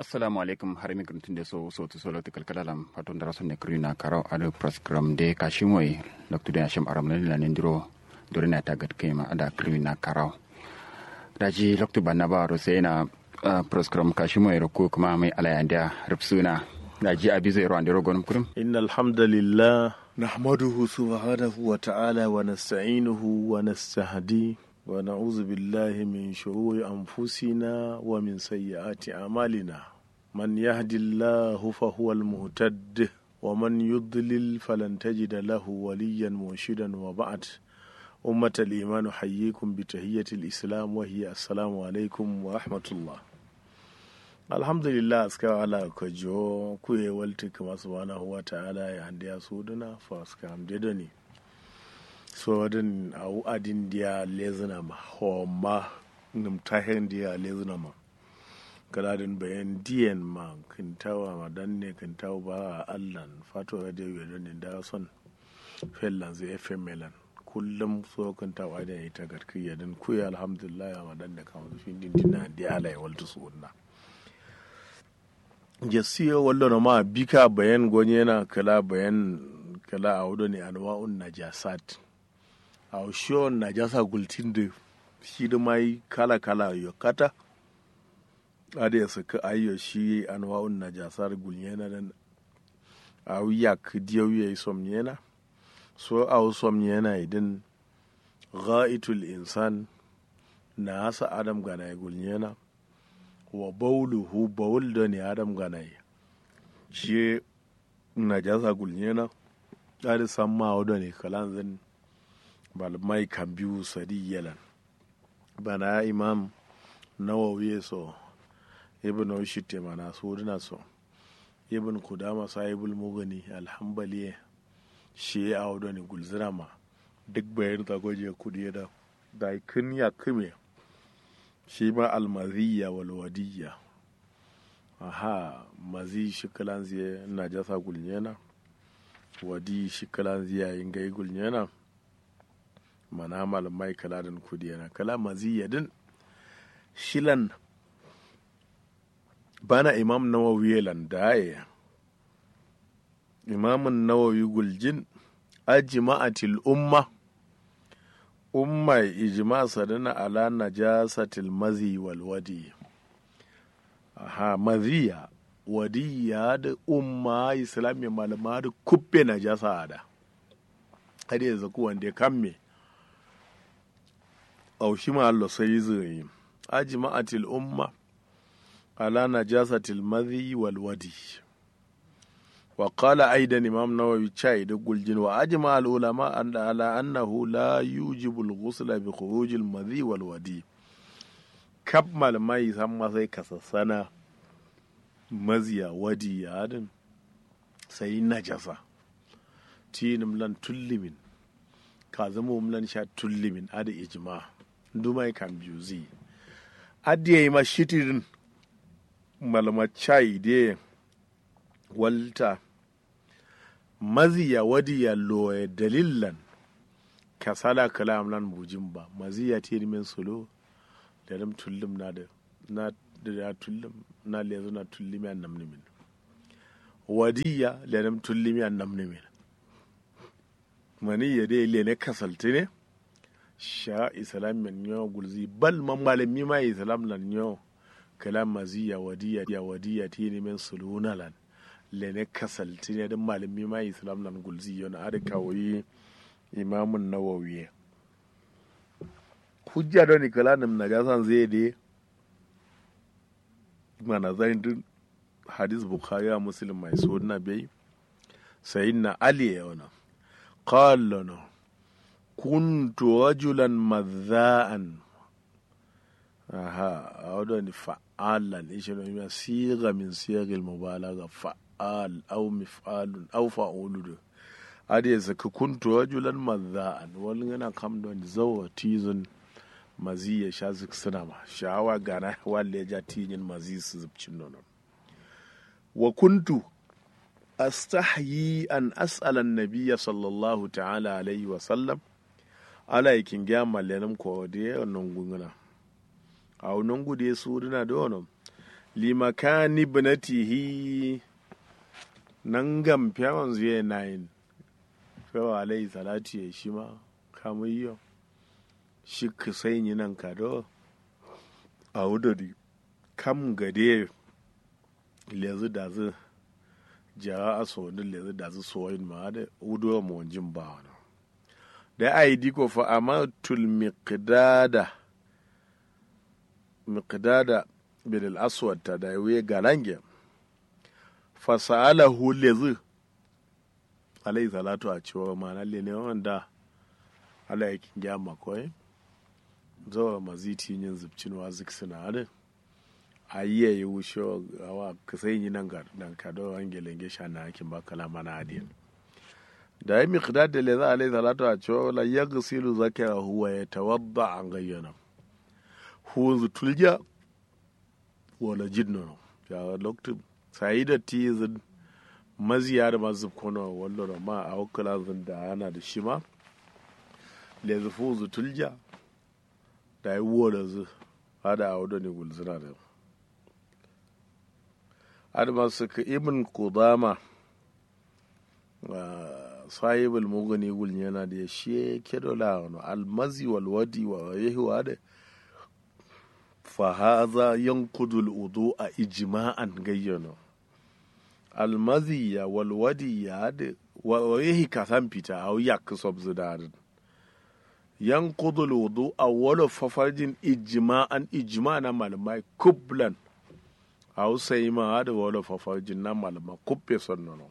assalamu alaikum har mi gruntin de so so to solo to kalkalalam paton dara sonne krina karo ado program de kashimoy loktu de asham aram la nendiro dorina tagat kema ada krina karo daji loktu banna ba ro sai na program kashimoy ro ko kuma mai alayanda rubsuna daji abi zai ro andiro gonum kurum innal hamdalillah nahmaduhu subhanahu wa ta'ala wa nasta'inuhu wa nastahdi ونعوذ بالله من شرور أنفسنا ومن سيئات أعمالنا من يهد الله فهو المهتد ومن يضلل فلن تجد له وليا مرشدا وبعد أمة الإيمان حييكم بتهية الإسلام وهي السلام عليكم ورحمة الله الحمد لله أسكى على كجو كوي والتك سبحانه وتعالى يهدي سودنا فأسكى أمددني so wadin au adin dia lezina ma homa ngam tahen dia lezina ma kaladin bayan diyan ma kintawa ma dan ne kintawa ba allan fato da ya da da son fellan zai fm melan kullum so kintawa da ita garki ya dan kuya alhamdulillah ma dan da kama fin din dina dia ala ya waltu sunna jasiyo wallo na ma bika bayan gonye na kala bayan kala a wudo ne anwa'un najasat a shiyon najasa gultin da shi da mai kala kala yo kata ada ya saka ayyo shi anwa'un najasar gulnyena dan a wiya kidiyo ya somnyena so a somnyena idan gha'itul insan na hasa adam gana gulnyena wa bauluhu baul da ne adam gana shi najasa gulnyena da san ma da ne kalan zan malamai kan biyu sadi yalan bana imam nawawi so ibn ushite mana so dina so ibn kudama sahibul mugani alhambali shi ya audo ne gulzirama duk bayan ta goje kudi da da kin ya kime shi ma almaziya wal wadiyya aha mazi shi kalan ziye na jasa gulnyena wadi shi kalan ziya yin gai gulnyena mana malamai kala da kudi yana kala maziyadin shilan bana imam nawawi landaye imamun nawawi guljin ajma'atil umma umma ijma sadana ala najasatil mazi wal wadi aha maziya wadiya da umma islamiyya malama da kubbe najasa da har yanzu ku wanda ya kamme aushi ma Allah sai zai ajma'atil umma ala najasatil madhi wal wadi wa qala aidan imam nawawi chai da guljin wa ajma al ulama an ala annahu la yujibu al ghusla bi khuruj al madhi wal wadi kab malamai san ma sai kasassana maziya wadi ya adin sai najasa tinim lan tullimin ka zama umlan sha tullimin ada ijma' dumai kan biyu zi adiya yi ma shitirin malama chai de walta maziya wadiya loye dalilan kasala kalam nan bujin ba maziya ti min solo da dam tullim na da na da tullim na lezo na tullimi an namni min wadiya da dam tullimi an namni min mani ya dai le ne kasalti ne sha islam men nyo gulzi bal man malami ma islam lan nyo kalam maziya wadiya ya wadiya ti ne men suluna lan le ne kasalti ne dan malami ma islam lan gulzi yon ada kawai imamun nawawi hujja don ni kala nam najasan zai de mana zain din hadis bukhari muslim mai sunna bai sayyidina ali ya wana qala no kuntu rajulan madha'an aha awdo ni fa'alan ishe no mi siga min siyagil mubalaga fa'al aw mif'alun aw fa'uludu ade ya saka kuntu rajulan madha'an wani yana kam don zawa tizun mazi ya sha zik suna ma sha'awa gana wale ya ja tijin mazi su zubcin nonon wa kuntu astahyi an as'ala an-nabiyya sallallahu ta'ala alaihi wa sallam ala yakin gya mallenum ko de non gunguna aw non gude suruna do non limakani ibnatihi nan gam fiyawan zuwa nayin fiyawa alayhi salatu ya shi ma kamun yau shi ka sai yi nan kado a wudari kam gade lezi da zu jara a sonin lezi da zu soyin ma da wuduwa mawajin ba wani da a yi diko fa amatul miqdada miqdada bin al-aswad ta da yawe galange fa sa'alahu lezi alayhi salatu a cewa ma na ne wanda ala yakin gyama koyi zawa maziti yin zubcin wa zik suna da a yi ya yi wuce wa kasai yi nan ga dan kado angelen gesha na hakin ba kalama na adiyan da ya miqdad da leza alayhi salatu a cewa la yaghsilu zakara huwa yatawadda an gayyana huwa tulja wala jinno ya loktu sai da tizin maziya da mazu kono wallo ma a wakala zin da ana da shi ma leza fuzu tulja da yi wora zu hada a wadda ne gulzina da adama suka ibn kudama sahibul mugani gulni yana da ya shi kedola wani almazi walwadi wa yahuwa da fahaza yankudul udu a ijima'an gayyano almazi ya walwadi ya da wa yahi kasan fita a ya kusob zidarin yan kudul wudu a wala fafarjin ijima'an ijima na malamai kublan a hausa yi ma da wala fafarjin na malama kubbe sannono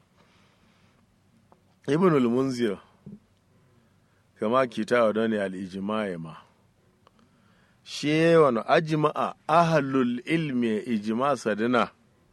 ibn al-munzir kama kita wa dani al-ijma'i ma shi wani ajma'a ahlul ilmi ijma sadina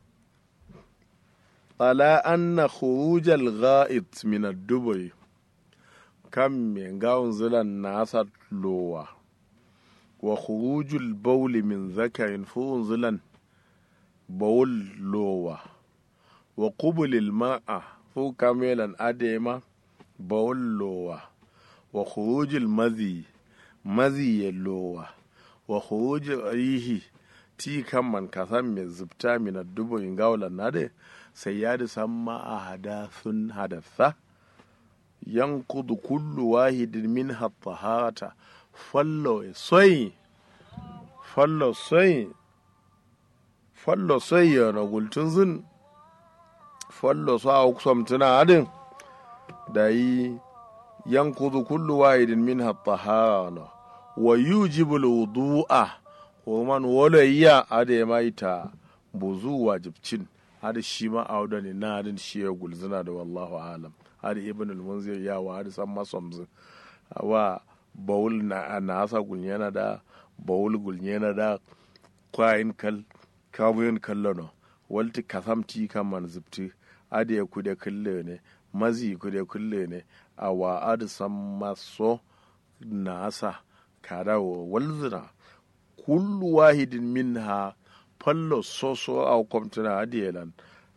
ala anna khuruj al-gha'it min ad-dubai kan min gawun zilan nasa lowa wa khurujul bauli min zakarin fuhun zilan baul lowa wa qubulil ma'a fu kamelan adema baul lowa wa khurujul mazi mazi ya lowa wa khurujul rihi ti kan man kasan mai zubta min dubu in gawulan nade sai ya da samma a hadathun hadatha yankudu kullu wahidin min hattahata fallo soyi fallo soyi fallo soyi yana gultun zin fallo so a kusam tuna adin da yi yankudu kullu wahidin min hattahata wa yujibul wudu'a ko man wala iya ade mai ta buzu wajibcin hada shi ma auda ne na adin shi ya gulzina da wallahu alam har ibn al-munzir ya wa har san masomzu wa bawul na na asa gulnyana da bawul gulnyana da kwayin kal kabuyin kallono walti kasamti kaman zubti ade ku da kulle ne mazi ku da kulle ne a wa ad san maso na asa kada wa walzina kullu wahidin minha fallo soso a kwamtuna adiyelan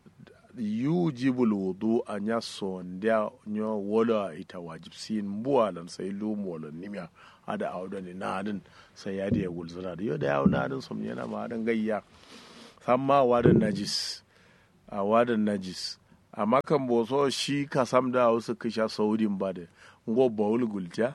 yujibul wudu a nya sonda nyo wala ita wajib sin buwalan sai lumu wala nimya ada awda ni nadin sai ya da gulzura da yau da yawo nadin som yana ma dan gayya samma wadan najis a wadan najis amma kan boso shi ka sam da wasu kisha saudin ba da ngo bawul gulta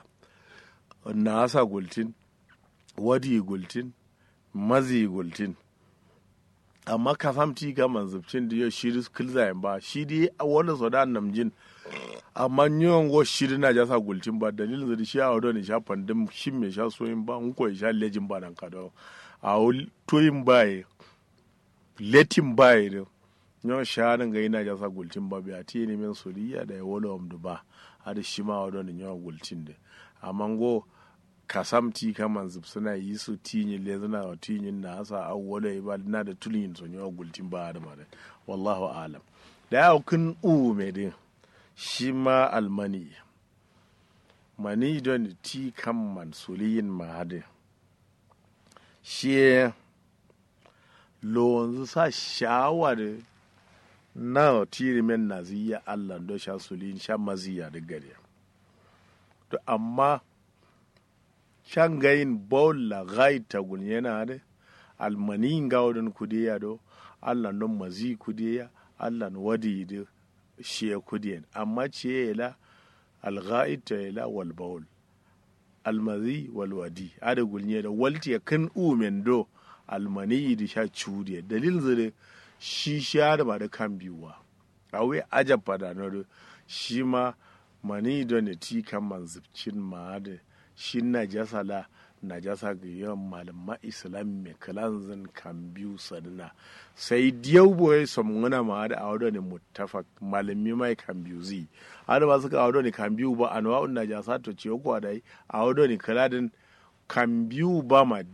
nasa gultin wadi gultin mazi gultin amma ka famti ga manzubcin da yau shiri kilzayen ba shi dai wanda sau da namjin amma yawan go shiri na jasa gulcin ba dalilin da shi a wadda ne sha fandin shi mai sha soyin ba in ko sha lejin ba nan kada a toyin baye letin baye da yawan sha nan ga yana jasa gulcin ba biya ti ne min suriya da ya wala wamdu ba har shi ma wadda ne yawan gulcin da amma go kasamti kaman zub suna yi su tinyi le suna wa tinyin na asa awwala ba na da tulin son yawa gultin ba da mare wallahu alam da ya kun u me din shi ma almani mani don ti kaman suliyin ma hade shi lo sa shawa da na tiri men naziya Allah do sha suliyin sha maziya da gare to amma shangayin bola gai tagun yana da almani ngawdon kudiya do allah non mazi kudiya allah no wadi de shiya kudiyan amma ciye la alga'id ta la wal bawl almazi wal wadi ada gulnye da walti kan umen do almani di sha cudiya dalil zire shi sha da ba da kan biyuwa awe ajab fada no do shi ma mani do ne ti kan manzubcin ma da shi najasa la najasa ga yawan malama islam mai kalanzin kan biyu sadina sai diyau boye samuna ma da awado ne muttafaq malami mai kan biyu zi ada ba suka awado ne kan biyu ba anwa'un najasa to ciyo ko dai awado ne kaladin kan biyu ba ma